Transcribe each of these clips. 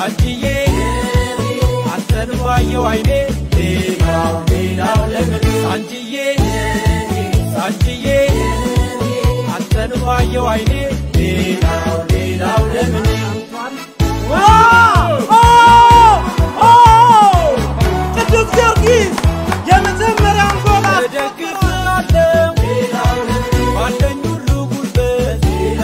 ሳንቺዬ አንተን ባየው አይኔ ሌላው ሌላው ለምን ሳንቺዬ ሳንቺዬ አንተን ባየው አይኔ ሌላው ሌላው ለምን ቅዱስ ጊዮርጊስ የመጀመሪያውን ጎል እደግፍሃለሁ ባለኝ ሁሉ ጉልበት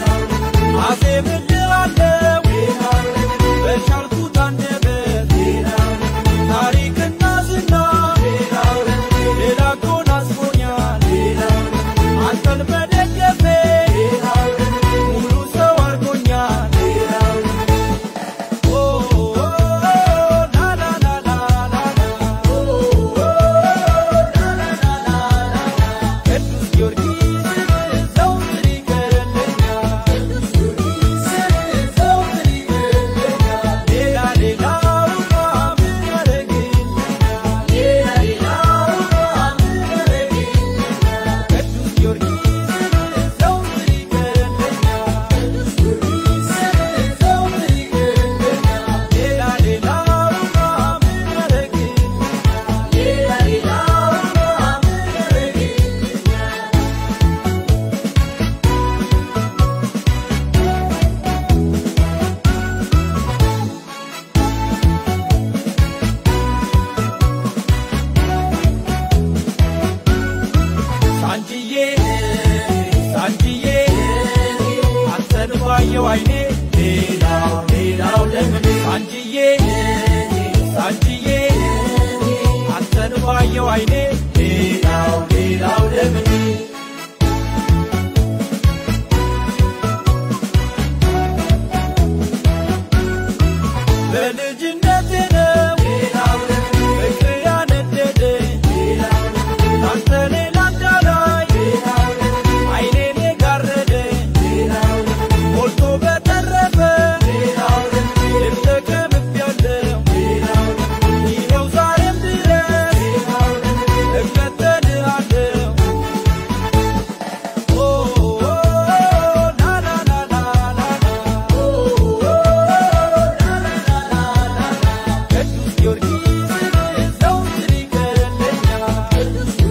አዜምልሃለሁ በቻልኩት አንደበት ታሪክና ዝና ሌላ ጎናጽፎኛል አንተን መደገፌ ሙሉ ሰው አድርጎኛል ኦ ላ ላ ላ ላ ላ ቅዱስ ጊዮርጊስ ዘውትር ይገለኛል ዘውትር ይገለኛል ሌላ ሌላውማ ምን ያደርግልኛል ሌላ ሌላውማ ምን ያደርግልኛል ቅዱስ ጊዮርጊስ ዘውትር ይገለኛል ዘውትር ይገለኛል ሌላ ሌላውማ ምን ያደርግልኛል ሌላ ሌላውማ ምን ያደርግልኛል ሳንቺዬ ሳንቺዬ አንተን ባየው አይኔ ሌላው ሌላው ለምን ሳንቺዬ ሳንቺዬ አንተን ባየው አይኔ ሌላው ሌላው ለምን በልጅነቴ ነው ፍቅር ያነደደኝ ካንተ ሌላ እንዳላይ አይኔን የጋረደኝ ሞልቶ በተረፈ ልብ ተቀምቤያለሁ ይኸው ዛሬም ድረስ እከተልሃለሁ ኦ ላ ላ ላ ላ ላ ቅዱስ ጊዮርጊስ ዘውትር ይገለኛል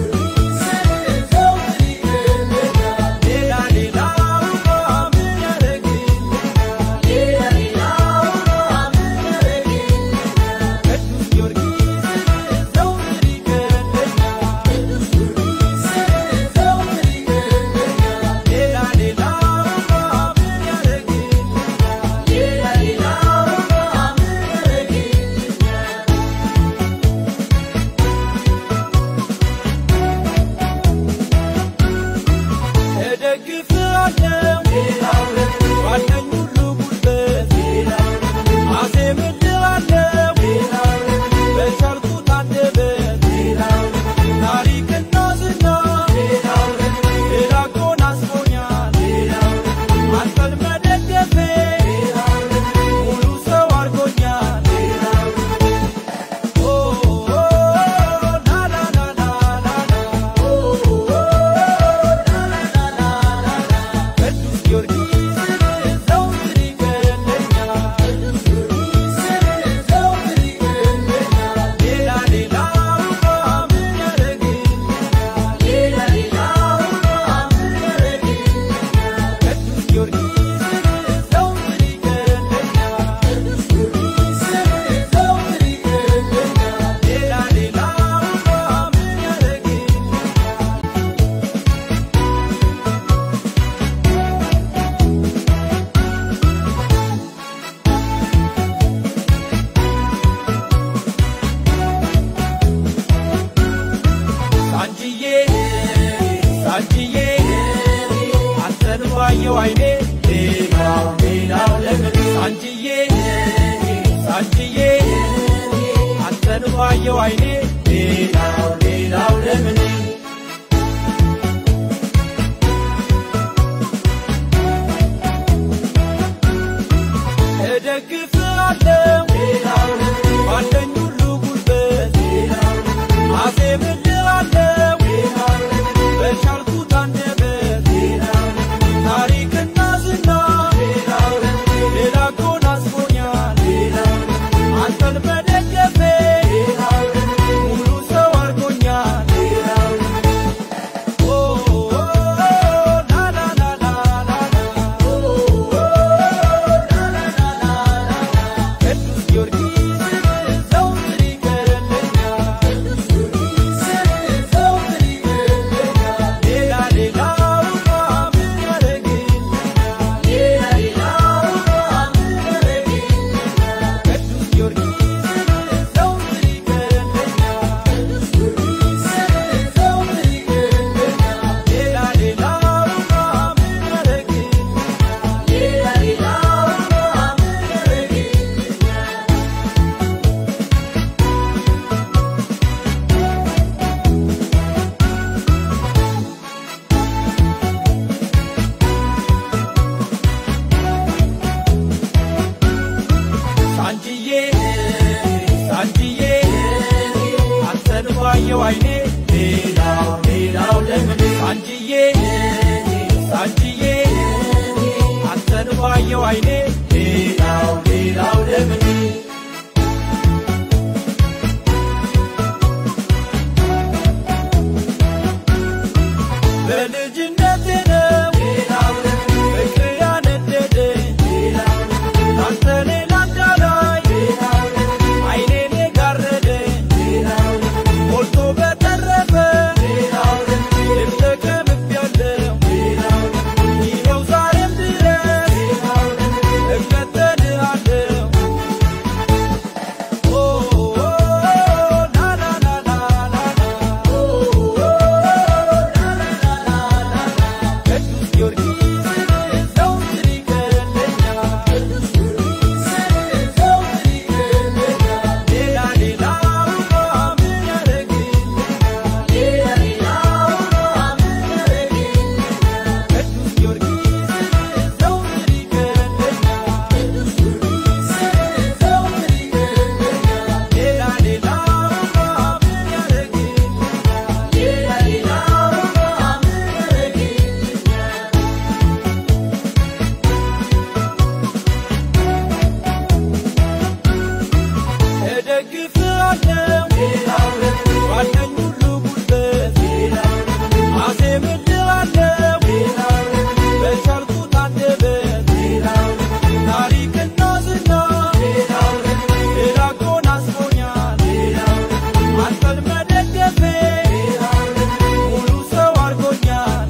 ዘውትር ይገለኛል ሌላ ሌላውማ ምን ያደርግልኛል ሌላ ሌላውማ ምን ያደርግልኛል ቅዱስ ጊዮርጊስ ዘውትር ይገለኛል ዘውትር ይገለኛል ሌላ ሌላውማ ምን ያደርግልኛል ሌላ ሌላውማ ምን ያደርግልኛል እደግፍሃለሁ ባለኝ ሁሉ ጉልበት አዜምልሃለሁ በቻልኩት አንደበት ታሪክና ዝና ሌላ ጎናጽፎኛል አንተን መደገፌ ሙሉ ሰው አድርጎኛል ኦ ላ ላ ላ ላ ላ ቅዱስ ጊዮርጊስ ዘውትር ይገለኛል ዘውትር ይገለኛል ሌላ ሌላውማ ምን ያደርግልኛል ሌላ ሌላውማ ምን ያደርግልኛል ቅዱስ ጊዮርጊስ ዘውትር ይገለኛል ዘውትር ይገለኛል ሌላ ሌላውማ ምን ያደርግልኛል ሳንቺዬ ሳንቺዬ አንተን ባየው አይኔ ሌላው ሌላው ለምን ሳንቺዬ ሳንቺዬ አንተን ባየው አይኔ ሌላው ሌላው ለምን እደግፍሃለሁ ባለኝ ሁሉ ጉልበት አዜምልሃለሁ በቻልኩት አንደበት ታሪክና ዝና ሌላ ጎናጽፎኛል ባየው አይኔ ሌላው ሌላው ለምን በልጅነቴ ነው ፍቅር ያነደደኝ ካንተ ሌላ እንዳላይ አይኔን የጋረደኝ ሞልቶ በተረፈ ልብ ተከብቤያለሁ ይኸው ዛሬም ድረስ እከተልሃለሁ ኦ ና ና ና ና ና ቅዱስ ጊዮርጊስ ዘወትር ይገለኛል ሌላ ሌላውማ ምን ያደርግልኛል ቅዱስ ጊዮርጊስ ዘወትር ይገለኛል ሌላ ሌላውማ ምን ያደርግልኛል እደግፍሃለሁ ባለኝ ሁሉ ጉልበት አዜምልሃለሁ በቻልኩት አንደበት ታሪክና ዝና ሌላ አጎናጽፎኛል አንተን መደገፌ ሙሉ ሰው አድርጎኛል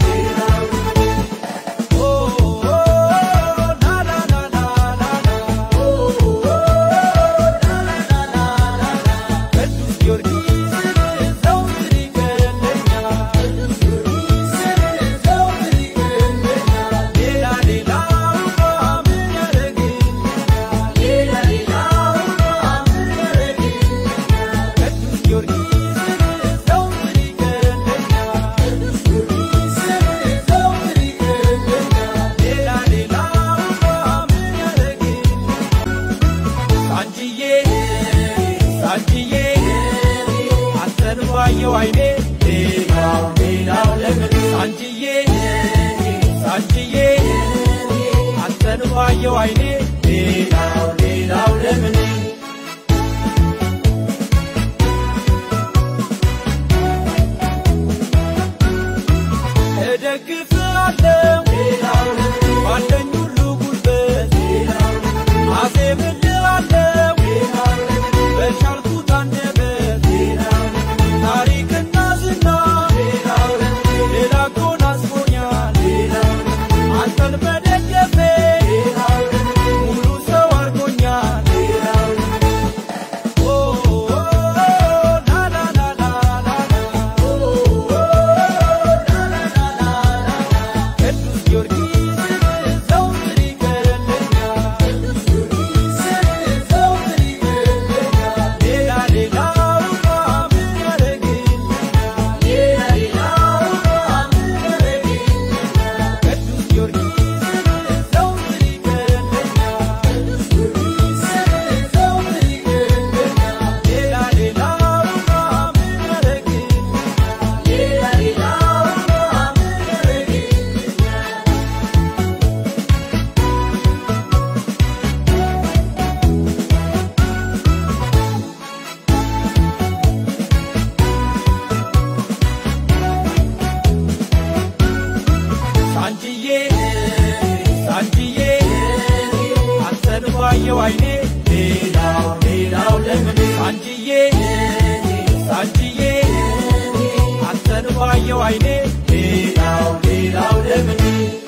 ኦ ና ና ና ና ና ቅዱስ ጊዮርጊስ ዘወትር ይገለኛል ሌላ ሌላውማ ምን ያደርግልኛል ቅዱስ ጊዮርጊስ ዘወትር ይገለኛል ሌላ ሌላውማ ምን ያደርግልኛል ሳንጂዬ ሳንጂዬ አንተን ባየው አይኔ ሌላው ሌላው ለምን ሳንጂዬ ሳንጂዬ አንተን ባየው አይኔ ሌላው ሌላው ለምን እደግፍሃለሁ ባለኝ ሁሉ ጉልበት አዜምልሃለሁ በቻልኩት አንደበት ታሪክና ዝና ሌላ አጎናጽፎኛል አንተን መደገፌ ሙሉ ሰው አድርጎኛል ኦ ና ና ና ና ና ቅዱስ ጊዮርጊስ ዘወትር ይገለኛል ሌላ ሌላውማ ምን ያደርግልኛል ቅዱስ ጊዮርጊስ ዘወትር ይገለኛል ሌላ ሌላውማ ምን ያደርግልኛል ሳንጂዬ ሳንጂዬ አንተን ባየው አይኔ ሌላው ሌላው ለምን ሳንጂዬ ሳንጂዬ አንተን ባየው አይኔ ሌላው ሌላው ለምን